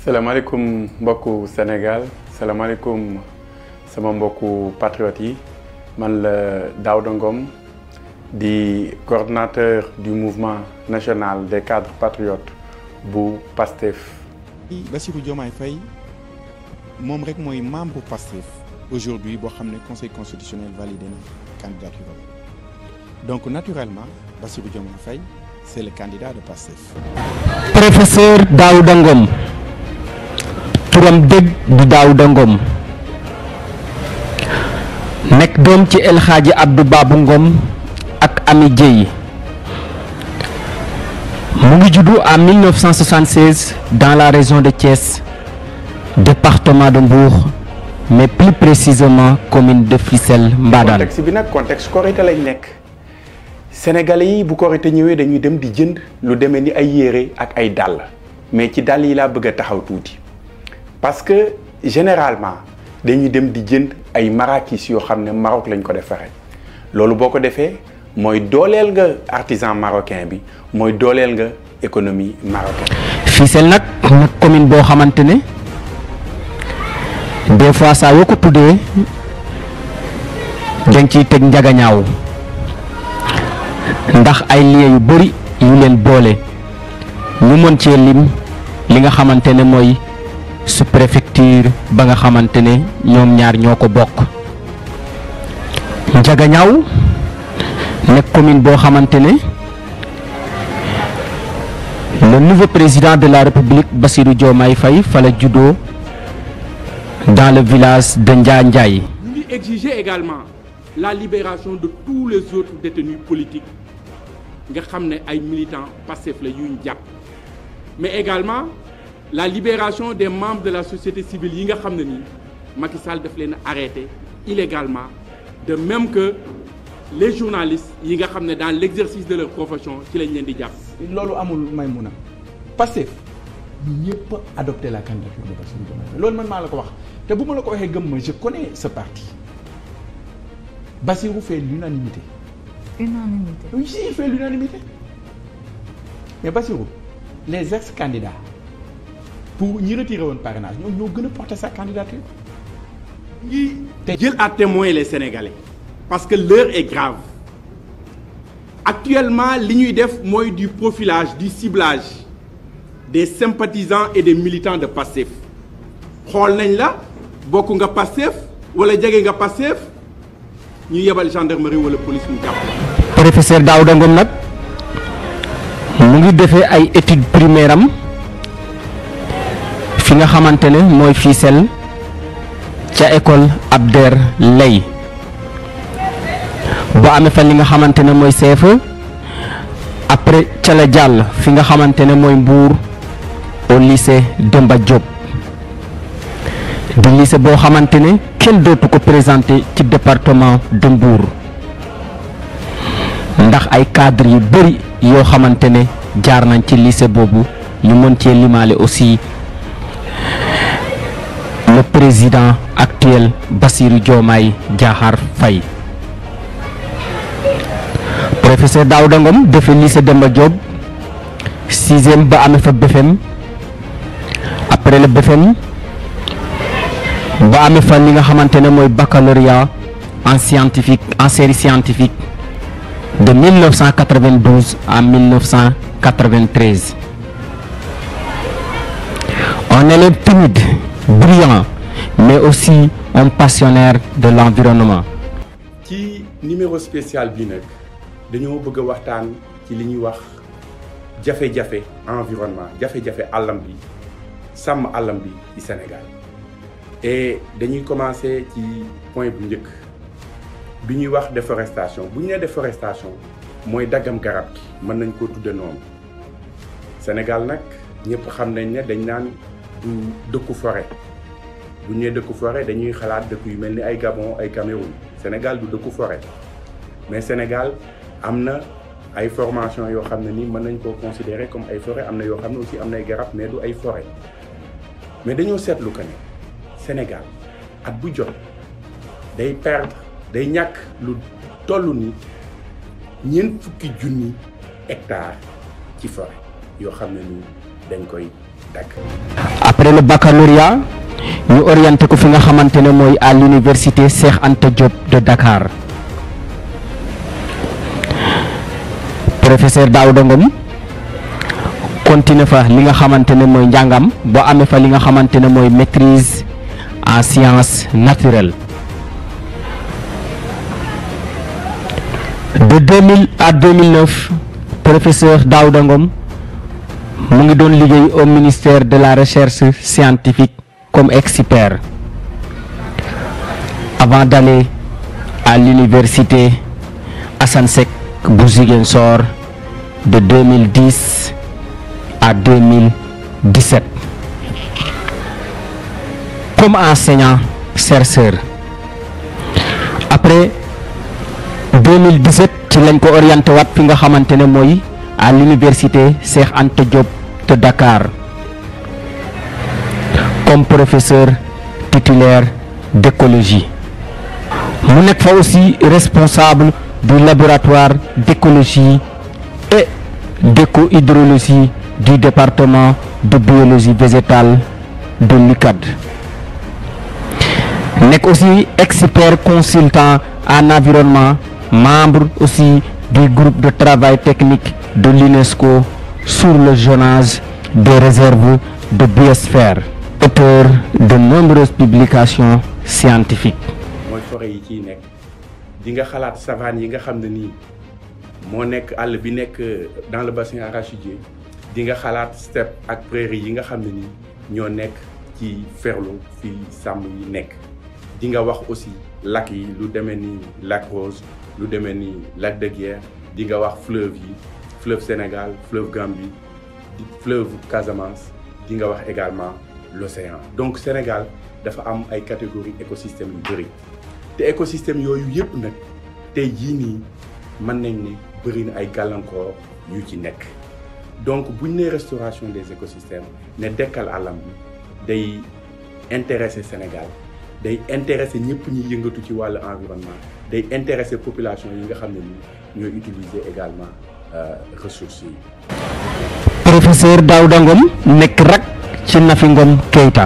salaamaaleykum mbokku Sénégal salaamaaleykum sama mbokku patriotes yi man la Daouda Ngom di coordonnateur du mouvement national des cadres patriotes bu PASTEF. Bassirou Diomaye Faye moom rek mooy membre PASTEF aujourd'hui boo xam ne conseil constitutionnel validé na candidature donc naturellement Bassirou Diomaye Faye c'est le candidat de PASTEF. professeur Daouda Ngom turam dëgg di Daouda Ngom nekk doom ci El Hadji Abdou Babou Ngom ak Ami Dieye mu ngi juddu en 1976 dans la région de Thiès département de Mbour mais plus précisément commune de Fissel Mbadane. contexte bi nag contexte korité lañ nekk sénégalais yi bu korité ñëwee dañuy dem di jënd lu demee ni ay yére ak ay dàll mais ci dàll yi laa bëgg a taxaw tuuti parce que généralement dañuy dem di jënd ay marakis yoo xam ne Maroc lañ ko defaree loolu boo ko defee mooy dooleel nga artisan marocain bi mooy dooleel nga économie marocaine. Fissel nag nag commune boo xamante ne des fois saa yoo ko tuddee dañ ciy teg njagañaaw ndax ay liens yu bëri yu leen boole ñu mën cee lim li nga xamante ne mooy sous-préfecture ba nga xamante ne ñoom ñaar ñoo ko bokk njagañaaw nekk commune boo xamante ne le nouveau président de la république Bassirou Diomaye Faye fa la juddoo dans le village de Njaa Njaay ñu ngi exiger également la libération de tous les autres détenus politiques nga xam ne ay militants Pastef la yuñ jàpp mais également la libération des membres de la société civile yi nga xam ne nii Macky Sall daf leen arrêté illégalement de même que les journalistes yi nga xam ne dans l'exercice de leur profession ci lañ leen di jàpp. loolu amul Maïmouna Pastef ñëpp adopté la candidature de Bassirou Diomaye Faye loolu man maa la ko wax te bu ma la ko waxee gëm ma je connais ce parti Bassirou fait l'unanimité Unanimité. oui si il fait l'unanimité mais Bassirou les ex-candidats pour ñi retiré woon parrainage ñoom ñoo gën a porter sa candidature ngi jël à témoin les Sénégalais parce que l'heure est grave actuellement li ñuy def mooy du profilage du ciblage des sympathisants et des militants de Pastef xool nañ la bokk nga Pastef wala jege nga Pastef ñu yebal gendarmerie wala police mu jàpp la. professeur Daouda Ngom nag mu ngi defee ay études primaires am fi nga xamante ne mooy Fissel ca école Abder Lay boo amee fa li nga xamante ne mooy CFE après ca la jàll fi nga xamante ne mooy Mbour au lycée Demba Diop di lycée boo xamante ne kenn dootu ko présenté ci département de Mbour ndax ay cadre yu bëri yoo xamante ne jaar nañ ci lycée boobu ñu mën cee limaale aussi le président actuel Bassirou Diomaye Diakhar Faye professeur Daouda Ngom defee lycée Demba Diop sixième ba amee fa BFM après le BFM ba amee fa li nga xamante ne mooy baccalauréat en scientifique en série scientifique de 1992 à 1993 un élève timide brillant mais aussi un passionnaire de l'environnement ci numéro spécial bi nag dañoo bëgg a waxtaan ci li ñuy wax jafe-jafe environnement jafe-jafe àllam bi sàmm àllam bi ci Sénégal et dañuy commencer ci point bu njëkk bi ñuy wax déforestation bu ñu nee déforestation mooy daggam garab gi mën nañ koo tudde noonu Sénégal nag ñëpp xam nañ ne dañ naan du dëkku forêt bu ñu nee dëkku forêt dañuy xalaat dëkk yu mel ni ay Gabon ay Cameroun Sénégal du dëkku forêt mais Sénégal am na ay formation yoo xam ne ni mën nañ koo considérer comme ay forêt am na yoo xam ne aussi am na ay garab mais du ay forêt mais dañoo seetlu que ne Sénégal at bu jot day perdre day ñàkk lu toll ni ñeent fukki junni hectares ci forêt yoo xam ne ni dañ koy dagg. après le baccalauréat ñu orienté ko fi nga xamante ne mooy à l'université Cheikh Anta Diop de Dakar professeur Daouda Ngom continué fa li nga xamante ne mooy njàngam boo amee fa li nga xamante ne mooy maîtrise en sciences naturelles de 2000 à 2009 professeur Daouda Ngom mu ngi doon liggéey au ministère de la recherche scientifique comme expert avant d'aller à l'université Assane Seck bu Ziguinchor de 2010 à 2017 comme enseignant chercheur après 2017 ci lañ ko orienté waat fi nga xamante ne mooy à l'université Cheikh Anta Diop de Dakar comme professeur titulaire d'écologie mu nekk fa aussi responsable du laboratoire d'écologie et d'éco-hydrologie du département de biologie végétale de l'UCAD nekk aussi expert consultant en environnement membre aussi du groupe de travail technique de l'UNESCO sur le zonage des réserves de biosphère auteur de nombreuses publications scientifiques mooy forêt yi ciy nekk di nga xalaat savane yi nga xam ne nii moo nekk àll bi nekk dans le bassin arachidier di nga xalaat steppe ak prairie yi nga xam ne nii ñoo nekk ci Ferlo fii sàmm yi nekk di nga wax aussi lac yi lu demee ni lac Rose lu demee ni lac de Guiers di nga wax fleuve yi fleuve Sénégal fleuve Gambie fleuve Casamance di nga wax également l'océan donc Sénégal dafa am ay catégories écosystèmes yu bëri te écosystème yooyu yëpp nag tey jii nii mën nañ ne bëri na ay gàllankoor yu ci nekk donc buñ ne restauration des écosystèmes ne dekkal àllam bi day intéresser Sénégal day intéresser ñëpp ñuy yëngatu ci wàllu environnement day intéresser population yi nga xam ne ni ñooy utiliser également ressources yi. professeur Daouda Ngom nekk rak ci Nafi Ngom Keïta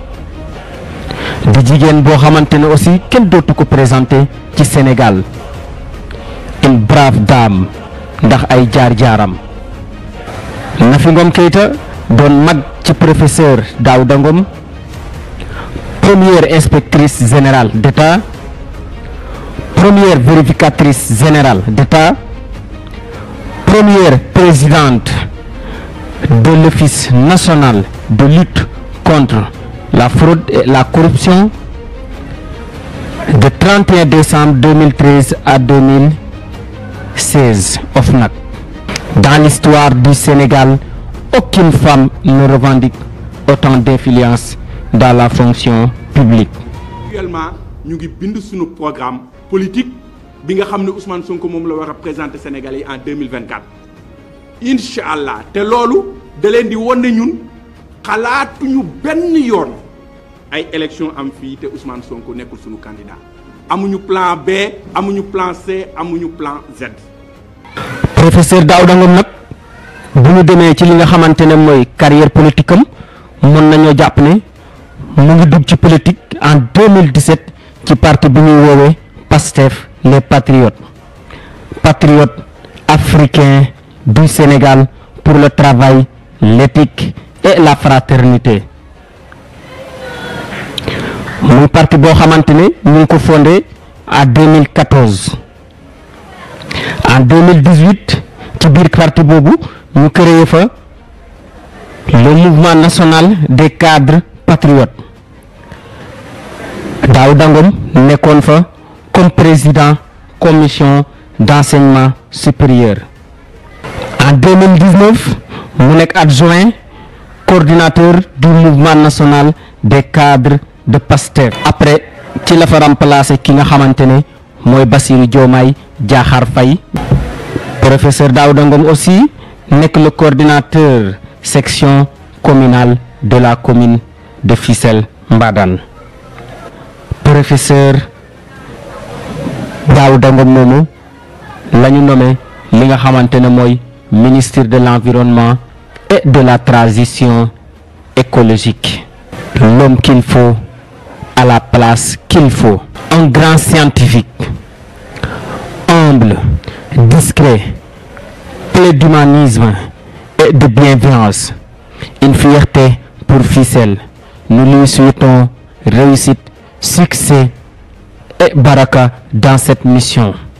di jigéen boo xamante ne aussi kenn dootu ko présenté ci Sénégal une brave dame ndax ay jaar-jaaram Nafi Ngom Keïta doon mag ci professeur Daouda Ngom première inspectrice générale d'État première vérificatrice générale d'État première présidente de l'Office national de lutte contre la fraude et la corruption de 31 décembre 2013 à 2016 OFNAC. Dans l'histoire du Sénégal, aucune femme ne revendique autant d'influence dans la fonction publique. actuellement ñu ngi bind suñu programme politique bi nga xam ne Ousmane Sonko moom la war a présenter Sénégalais yi en 2024 incha allah te loolu da leen di wan ne ñun xalaatuñu benn yoon ay élection am fii te Ousmane Sonko nekkul suñu candidat amuñu plan B amuñu plan C amuñu plan Z. professeur Daouda Ngom nag bu ñu demee ci li nga xamante ne mooy carrière politique am mën nañoo jàpp ne mu ngi dugg ci politique en 2017 ci parti bi ñuy woowee PASTEF les patriotes patriotes africains du Sénégal pour le travail l'éthique et la fraternité muy parti boo xamante ne ñu ngi ko fondé en 2014 en 2018 ci biir parti boobu ñu créé fa le mouvement national des cadres patriotes Daouda Ngom nekkoon fa comme président commission d'enseignement supérieur en 2019 mu nekk adjoint coordinateur du mouvement national des cadres de PASTEF après ci la fa remplacer ki nga xamante ne mooy Bassirou Diomaye Diakhar Faye professeur Daouda Ngom aussi nekk le coordinateur section communale de la commune de Fissel Mbadane professeur Daouda Ngom moomu la ñu nommé li nga xamante ne mooy ministre de l'environnement et de la transition écologique. L'homme qu'il faut à la place qu'il faut. Un grand scientifique, humble, discret, plein d'humanisme et de bienveillance. Une fierté pour Ficelle. Nous lui souhaitons réussite, succès et baraka dans cette mission.